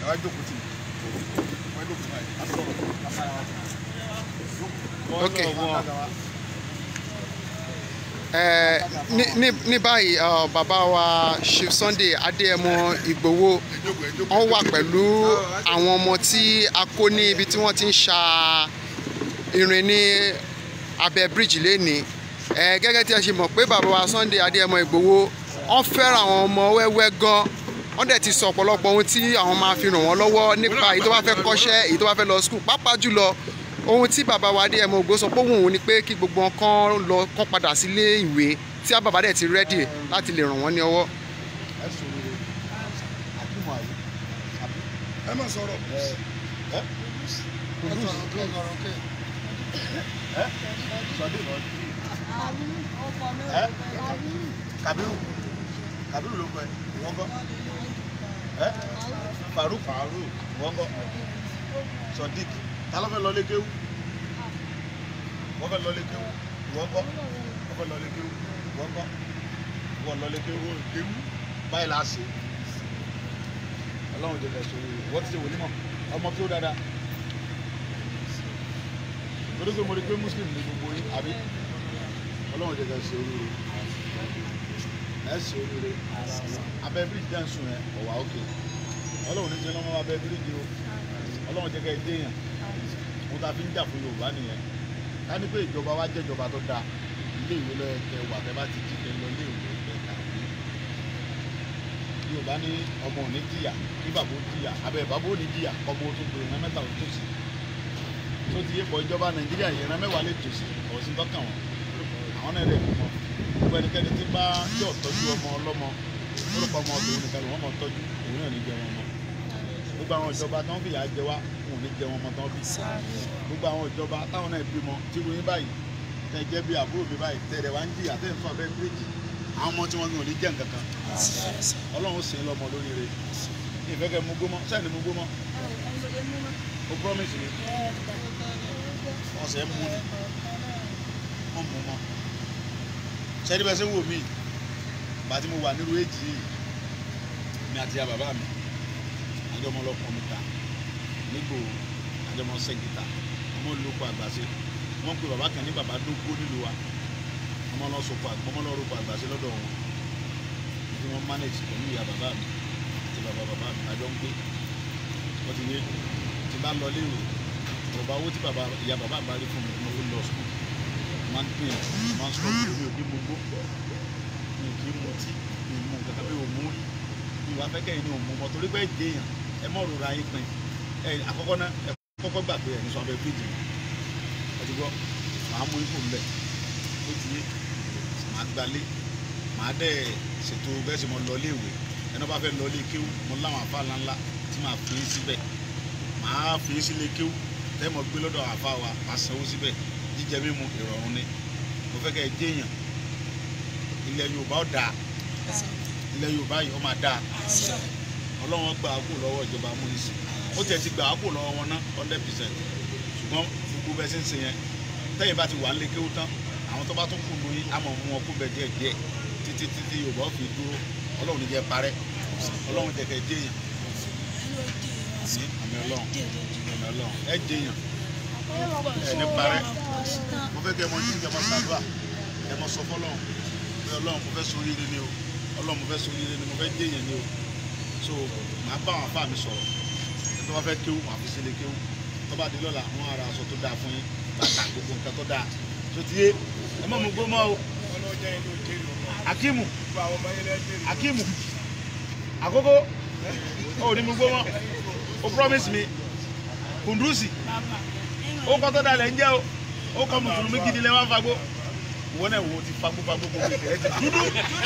wá jókòó tì mí wá jókòó báyìí á sọ̀rọ̀ á sára wa Ok. Ẹ, ní ní ní báyìí ọ, bàbá wa Chief Sunday Adéyẹmọ Ìgbòho wọ́n wà pẹ̀lú àwọn ọmọ tí a kó ní ibi tí wọ́n ti ń ṣa irin ní abẹ́ bíríìjì lénìí ẹ gẹ́gẹ́ tí a ṣe mọ̀ pé bàbá wa Sunday Adéyẹmọ Ìgbòho wọ́n fẹ́ràn àwọn ọmọ wẹ́wẹ́ gan wọ́n dẹ̀ ti sọ ọ̀pọ̀lọpọ̀ ohun tí àwọn máa fi ràn wọ́n lọ́wọ́ nípa èyí tó bá fẹ́ kọ́ṣẹ́ èyí tó bá fẹ́ lọ skul pàápàá jùlọ ohun tí bàbá wa Adéyẹmọ Ìgbòho sọ pé òun ni pé kí gbogbo wọn kàn lọ kàn padà sílé ìwé tí a bàbá dẹ̀ ti rẹ́dì láti lè ràn wọ́n ní ọwọ́. ẹ sọ̀rọ̀ rẹ̀ àkúmọ̀ àyè ẹ má sọ̀rọ̀ ẹ ẹ ẹ sọdí lọ ẹ Kabiru Kabiru ló kọ ẹ wọ́n kọ́ ẹ Faruk Faruk wọ́n kọ́ Sodiq ta ló fẹ́ lọ lé kéwú wọ́n fẹ́ lọ lé kéwú wọ́n kọ́ wọ́n fẹ́ lọ lé kéwú wọ́n kọ́ wọ́n lọ lé kéwú kéwú báyìí la ṣe ọlọ́run jẹ́ kẹsàn-án rẹ̀ wọ́n ti ṣe wòlímọ̀ ọmọ kí ó dáadáa torí pé mo rí pé muslim ní gbogbo yín àbí ọlọ́run jẹ́ kẹsàn-án rẹ̀ ẹ ṣe oríire abẹ́ bíríjì dá ń sùn ẹ ọ̀wà òkè ọlọ́run ní ṣe lọ́mọ abẹ́ bíríjì o ọlọ́run jẹ́ kẹ́ ẹ déèyàn mo ta fi ń jà fún yorùbá nìyẹn ká ní pé ìjọba wa jẹ́ ìjọba tó dáa ilé ìwé lọ́yẹ kẹ wà tẹ́ bá ti jí kẹ lọ ilé ìwé kẹ kàwé yorùbá ní ọmọ ò ní jìyà ní bàbá ó jìyà abẹ bàbá ó ní jìyà ọmọ ó tún gbé ìran mẹ́ta ó tòsí tó ti yé pọ̀ ìjọba nàìjíríà ìran mẹ́wàá lè tòsí ọ̀sìn tọ́kàn wọn àwọn náà lè mú wọn gbogbo ẹnikẹ́ni tí bá tí ò tọ́jú ọmọ ọlọ́mọ orúkọ ọmọ ọdún nìkan ló wọ́n mọ̀ tọ́jú òun náà ní jẹ wọn mọ́ gbogbo àwọn ìjọba tí wọ́n fìyà jẹ wá wọn ò ní jẹ wọn mọ́ tán bí gbogbo àwọn ìjọba táwọn náà bímọ tí wọ́n yín báyìí tẹ jẹ́ bí àbúrò mi báyìí tẹ̀rẹ̀ wá ń jìyà tẹ̀ ń fún abẹ́ bíríjì àwọn ọmọ tí wọ́n gbé ò ní jẹ́ nǹkan kan ọlọ́run sì ń lọ́mọ lórí rẹ̀ ìfẹ́ kẹ́ mú gbómọ sẹ́ni mú gbómọ o promise mi ọ̀sẹ̀ mú ni wọ́n mú mọ́ sẹ́ni bẹ́ẹ̀ sẹ́ wò mí bàtí mo wà nírú èjì yìí mi àti ya bàbá mi àjọmọ lọkọ mi ta nígbò àjọmọ sẹ́gìtà ọmọ olùkọ́ àgbàṣe wọ́n pe bàbá kan ní bàbá dógó nílùú wa ọmọ lọ sọpọ ọmọ lọ rọpò àgbàṣe lọ́dọ̀ wọn tí wọ́n manage pẹ̀lú ìyá bàbá mi àti bàbá bàbá mi àjọ ń gbé wọ́n ti yé tí bá lọ léwu ọba owó tí bàbá ìyá bàbá bá rí fún mi mo fi lọ sùkúl máa ń pè é máa ń sọ pé mi ò ní mo gbó mi ò kí ń mutí mi ò mú nǹkan kan mi ò mú rí mi ò wá fẹ́ kẹ́yìn ní òun mú mọ́ torí pé èdè èèyàn ẹ mọ̀ rora yín pin ẹ àkọ́kọ́ náà ẹ kọ́kọ́ gbà pé ẹ̀yin sọ abẹ́ fíjì ẹ ti gbọ́ màá mú ipò ńbẹ ó ti yé màá gbalé màá dẹ̀ ṣètò bẹ́ẹ̀ sì mọ lọ léèwé ẹni bá fẹ́ lọ lé kéwú mo láwọn àfa ńláńlá tí màá fi í síbẹ̀ màá fi í sílé kéwú tẹ́ mọ̀ gbé lọ́dọ̀ àfa wa màá sanwó síbẹ̀ jíjẹ mímu ìrọ̀rùn ni mo fẹ́ kẹ́ ẹ déèyàn ilẹ̀ Yorùbá ó dáa ilẹ̀ Yorùbá yìí ó máa dáa Ọlọ́run gba àkó lọ́wọ́ ìjọba amúnisìn ó tiẹ̀ ti gba àkó lọ́wọ́ wọn ná hundred percent ṣùgbọ́n gbogbo bẹ́ẹ̀ ṣe ń ṣe yẹn tẹ́yìn bá ti wà ń lé kéwú tán àwọn tó bá tún kù lóyún á mọ̀ mú wọn kú bẹ̀ díẹ̀ díẹ̀ títí títí Yorùbá ó fi dúró Ọlọ́run ní jẹ́ parẹ́ Ọlọ́run jẹ́ kẹ́ déèyàn àmì àmì Ọlọ́run àmì Ọlọ́run ẹ déèyàn ẹ ní parẹ́ mo fẹ́ kẹ́ ẹ mọ jí kẹ́ ẹ mọ ṣàdúrà ẹ mọ sọ fọlọ́run pé Ọlọ́run mo fẹ́ sórí ire ni o Ọlọ́run mo fẹ́ sórí ire ni mo fẹ́ déèyàn ni o so màá bá àwọn afá mi sọ̀rọ̀ ẹ tó bá fẹ́ kéwù màá fi sílé kéwù tó bá di lọ́la àwọn ará aṣọ tó dáa fún yín bàtà gbogbo nǹkan tó dáa tó ti yé ẹ má mú gbó mọ́ o Akimu Akimu àkókò ó ní mú gbó mọ́ o promise me Kundusi ó kọ́ tó dalẹ̀ ń jẹ́ o ó kọ́ mùsùlùmí gidi lẹ́wọ́n fagbó wọ́n náà wo ti fagbó fagbó gbogbo ìtẹ̀rẹ́ ti dúdú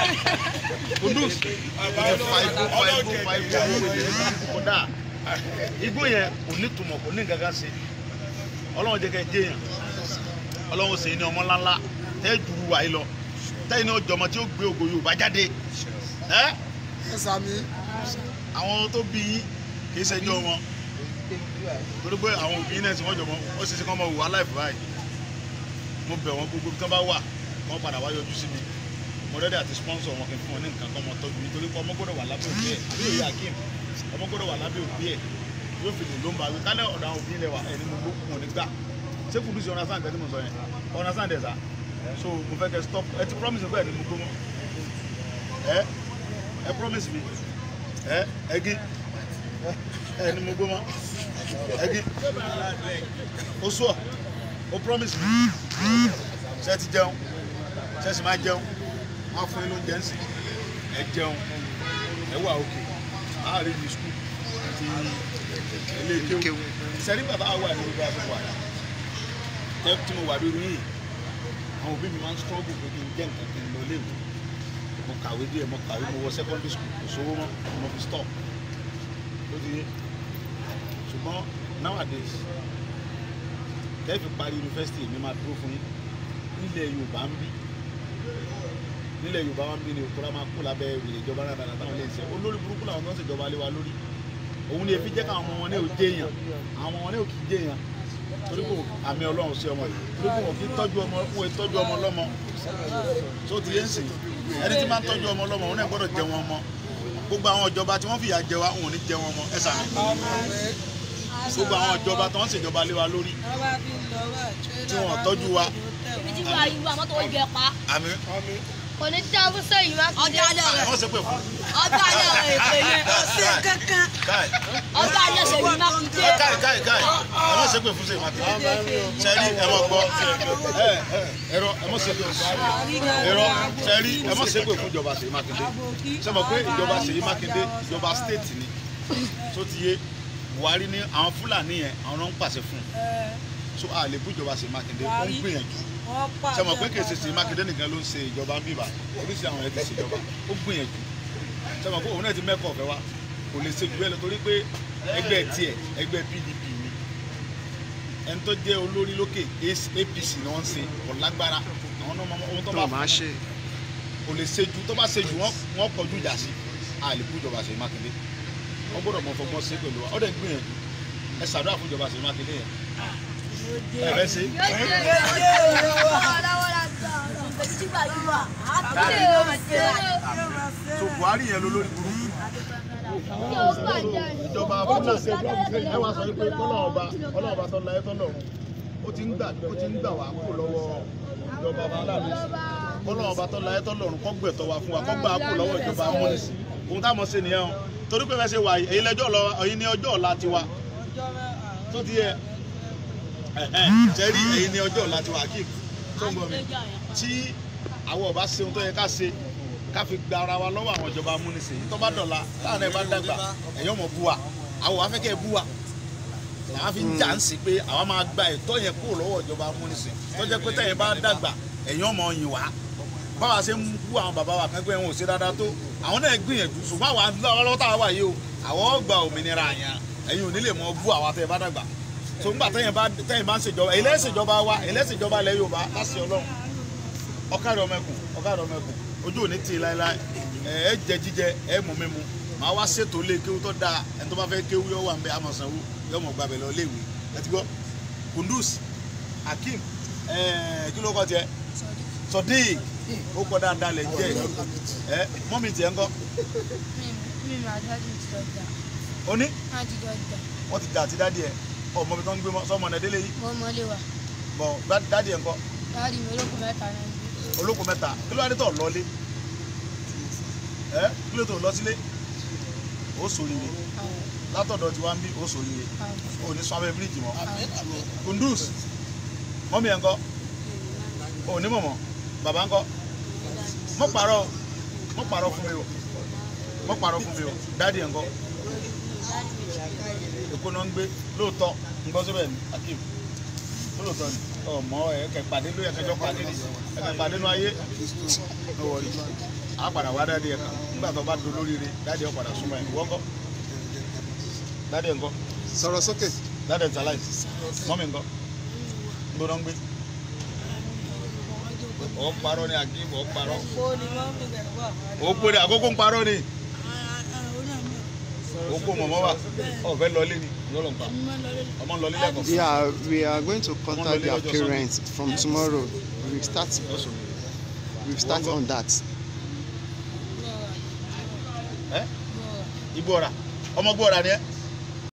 Kundus ó ti fa igbó fa igbó fa igbó gbogbo ìtẹ̀rẹ́ ti kódà igbó yẹn kò ní tùmọ̀ kò ní gàgà sí ọlọ́run jẹ́ kẹ́ ẹ jẹ́yàn ọlọ́run sì ní ọmọ ńláńlá tẹ́ ju wà yìí lọ tẹ́yìn ní ọjọ́ ọmọ tí ó gbé ògo Yorùbá jáde ẹ́ ẹ sàmì àwọn tó bí yín kì í ṣẹjọ́ wọn torí pé àwọn òbí náà tí wọ́n jọ mọ́ ó ṣe ṣe kọ́ mọ́ wò aláìfẹ́ báyìí mo bẹ̀ wọ́n gbogbo tí wọ́n bá wà wọ́n padà wá yọjú sí mi mo rẹ́dí àti sponsor wọn kì í fún wọn ní nǹkan kan mọ́ tọ́jú nítorí pé ọmọ gbọ́dọ̀ wà lábẹ́ òbí ẹ̀ àbí òye akeem ọmọ gbọ́dọ̀ wà lábẹ́ òbí ẹ̀ yóò fi lè ló ń bá wí kálẹ̀ ọ̀dọ̀ àwọn òbí ilẹ̀ wa ẹni mo gbó wọn ò ní gbà ṣé kùdùsì ọ̀nà sáà nǹkan tí mo sọ yẹn ọ̀nà sáà dẹ̀ sá so mo fẹ́ kẹ́ stop ẹ ti promise pé ẹni mo gbó mọ́ ẹ ẹ promise mi ẹ ẹgí ẹni mo gbó mọ́ ẹgí ó sọ ó promise mi ṣe ti jẹun ṣe sì máa jẹun wọn fún yín lóúnjẹ ń sìn ẹ jẹun ẹ wà òkè láàrin ní skul àti ilé kéwù sẹ́rí bàbá wa ní gbogbo àbúrò wa tẹ́ tí mo wà lórí yìí àwọn òbí mi máa ń struggle pé kí n jẹ́ nǹkan kí n lọ léwu mo kàwé díẹ̀ mo kàwé mo wọ secondary school kò sówó mọ́ mo fi stop ó ti yé ṣùgbọ́n nowadays tẹ́ fi parí yunifásitì mi máa dúró fún yín nílẹ̀ Yorùbá ń bí nílẹ̀ Yorùbá wa ń bí ni òkúra máa kó lábẹ́ ìrìn ìjọba náà dáadáa táwọn lè ṣe olórí burúkú làwọn tó ń ṣèjọba lé wa lórí òun ni èfi jẹ́ káwọn ọmọ wọn ní òjé èèyàn àwọn ọmọ wọn ní òkì jé èèyàn torí kò àmì Ọlọ́run sí ọmọ yìí torí kò wọ́n kí tọ́jú ọmọ wọn tọ́jú ọmọ lọ́mọ tó ti yé ń sìn ẹni tí máa ń tọ́jú ọmọ lọ́mọ òun náà gbọ́dọ̀ jẹ wọn mọ́ gbogbo àwọn ìjọba tí wọ́n fìyà jẹ wa òun ò ní jẹ wọn mọ́ ẹ sàmì gbogbo àwọn ìjọba tó ń ṣèjọba lé wa lórí tí wọn tọ́jú wa ibi tí wàá yíwú àmọ́ tó jẹ pa. àmì kò ní tí abú sẹ́yìn má kí ọjà alẹ́ rẹ̀ wọ́n ṣe pé fún ọjà alẹ́ rẹ̀ èpè yẹn kò sí kankan káì ọjà alẹ́ sẹ́yìn má kí dé. káì káì káì ẹ má ṣe pé fún sèyí mákindé sẹ́rí ẹ má gbọ́ ẹ ẹ ẹ̀rọ ẹ má ṣe pé ẹ̀rọ sẹ́rí ẹ má ṣe pé fún ìjọba sèyí mákindé ṣe mọ̀ pé ìjọba sèyí mákindé ìjọba state ni tó ti yé buhari ní àwọn fúlàní yẹn àwọn náà ń pàṣẹ fún un so a lè bú ìjọba sèyí mákindé ó ń gbìyànjú ṣe mọ̀ pé kì í ṣe sèyí mákindé nìkan ló ń ṣe ìjọba ń bíbà oríṣi àwọn yẹn ti ṣe ìjọba ó gbìyànjú ṣe mọ̀ pé òun náà ti mẹ́kọ̀ ọ̀fẹ́ wa kò lè ṣe jù bẹ́ẹ̀ lọ torí pé ẹgbẹ́ tiẹ̀ ẹgbẹ́ pdp ni ẹni tó jẹ́ olórí lókè apc ni wọ́n ń ṣe kò lágbára àwọn náà mọ ohun tó bá tó máa ṣe kò lè ṣe ju tó bá ṣe jù wọ́n wọ́n kọjú ìjà sí a lè bú ìjọba Ṣèyí Mákindé wọ́n gbọ́dọ̀ mọ fọgbọ́n sí pẹ̀lú wa ó dẹ̀ ń gbìyànjú ẹ ṣàdúrà fún ìjọba Ṣèyí Mákindé yẹn ẹ fẹ́ ṣe so Buhari yẹn ló lórí burúkú ìjọba fúlàní ẹ wá sọ pé kọ́lọ́run ọba ọlọ́run ọba tọ́lá ẹ tọ́lọ́run ó ti ń gbà ó ti ń gbà wá kó lọ́wọ́ ìjọba fúlàní kọ́lọ́run ọba tọ́lá ẹ tọ́lọ́run kọ́ gbẹ̀tọ̀ wá fún wa kọ́ gbà á kó lọ́wọ́ ìjọba amúnisìn ohun táwọn ṣe nìyẹn o torí pé fẹ́ ṣe wà èyí lẹ́jọ́ lọ èyí ní ọjọ́ ọ̀la tiwa tó ti yẹ sẹ́rí èyí ní ọjọ́ ọ̀la tiwa kí tó ń bọ̀ mi tí àwọn ọba ṣe ohun tó yẹ ká ṣe ká fi gba ara wa lọ́wọ́ àwọn ìjọba amúnisìn yìí tó bá dọ̀la táwọn ẹ̀ bá dàgbà ẹ̀yọ́ mọ̀ bú wa àwọn wàá fẹ́ kẹ́ ẹ bú wa làwọn fi ń jà ń sí pé àwọn máa gba ẹ̀tọ́ yẹn kúrò lọ́wọ́ ìjọba amúnisìn tó jẹ́ pé tẹ̀yìn bá dàgbà ẹ̀yọ́ mọ̀ yìn wá báwa ṣe ń bú àwọn bàbá wa kan pé wọn ò ṣe dáadáa tó àwọn náà gbìyànjú ṣùgbọ́n àwa lọ́wọ́ tá a wà yìí o àwọn gba òmìnira yẹn ẹ̀yin ò ní lè mọ bú àwa tẹ̀ bá dàgbà tó ń gbà tẹ̀yìn bá tẹ̀yìn bá ń ṣèjọba èyí lẹ́sìnjọba wa èyí lẹ́sìnjọba ilẹ̀ Yorùbá láti Ọlọ́run ọ̀kadà ọmọ ẹkùn ọ̀kadà ọmọ ẹkùn ojú ò ní tì í láéláé ẹ ẹ jẹ jíjẹ ẹ mú mímu màá wá ṣètò lé kéwú tó dáa ẹni tó bá fẹ́ kéwú yọ wà ń bẹ amọ̀sánwó yọ mọ̀ gbàbẹ̀ lọ léèwé ẹ ti gbọ́ Kundus Hakeem ẹ kí ló kọ́ tiẹ̀ Sodiq ó kọ́ dáadáa lẹ̀ jẹ́ ẹ mọ́mì tiẹ̀ ń kọ́ oní wọ́n ti dà àti dádì ẹ̀ ọmọ mi tó ń gbé mọ́ sọ́mọ ọ̀nà délé yìí bọ̀ dádì ẹ̀ ń kọ́ olóko mẹ́ta kí ló wá dé tọ̀ lọ́lé ẹ kí ló tó lọ sílé ó sòrìrè látọ̀dọ̀ tí wá ń bí ó sòrìrè ó ní sọ abẹ́ bíríìjì mọ́ Kundus mọ́mí ẹ̀ ń kọ́ ó ní mọ̀mọ́ bàbá ń kọ́ mọ́ pàrọ̀ mọ́ pàrọ̀ fún mi o mọ́ pàrọ̀ fún mi o dáàdì ẹ̀ ń kọ́ èkó náà ń gbé lóòótọ́ ń gbọ́ síbẹ̀ ní Akeem lóòótọ́ ni ọmọ ẹ kẹ pàdé ló yẹ kẹjọ pàdé ni ẹ kẹ pàdé nú ayé ló wọlé a padà wá dáadé ẹ kan nígbà tó bá do lóríire dáadé ẹ padà súnmọ́ ẹ wọ́n kọ́ dáadé ẹ ńkọ́ sọ̀rọ̀ sókè dáadé ẹ tàláì mọ́mí ńkọ́ gbóná ń gbé ọ parọ́ ni Akeem ọ parọ́ ó pé ní àkókò ń parọ́ ni ó kó mọ̀mọ́ wa ọ̀fẹ́ lọlé ni lọ́lọ́ ń pa ọmọ ń lọlé lẹ́kọ̀ọ́ yeah we are going to contact their parents from tomorrow we will start lọ́sùn we will start on that ẹ igbó ọ̀rà ọmọ gbọ́ra ni ẹ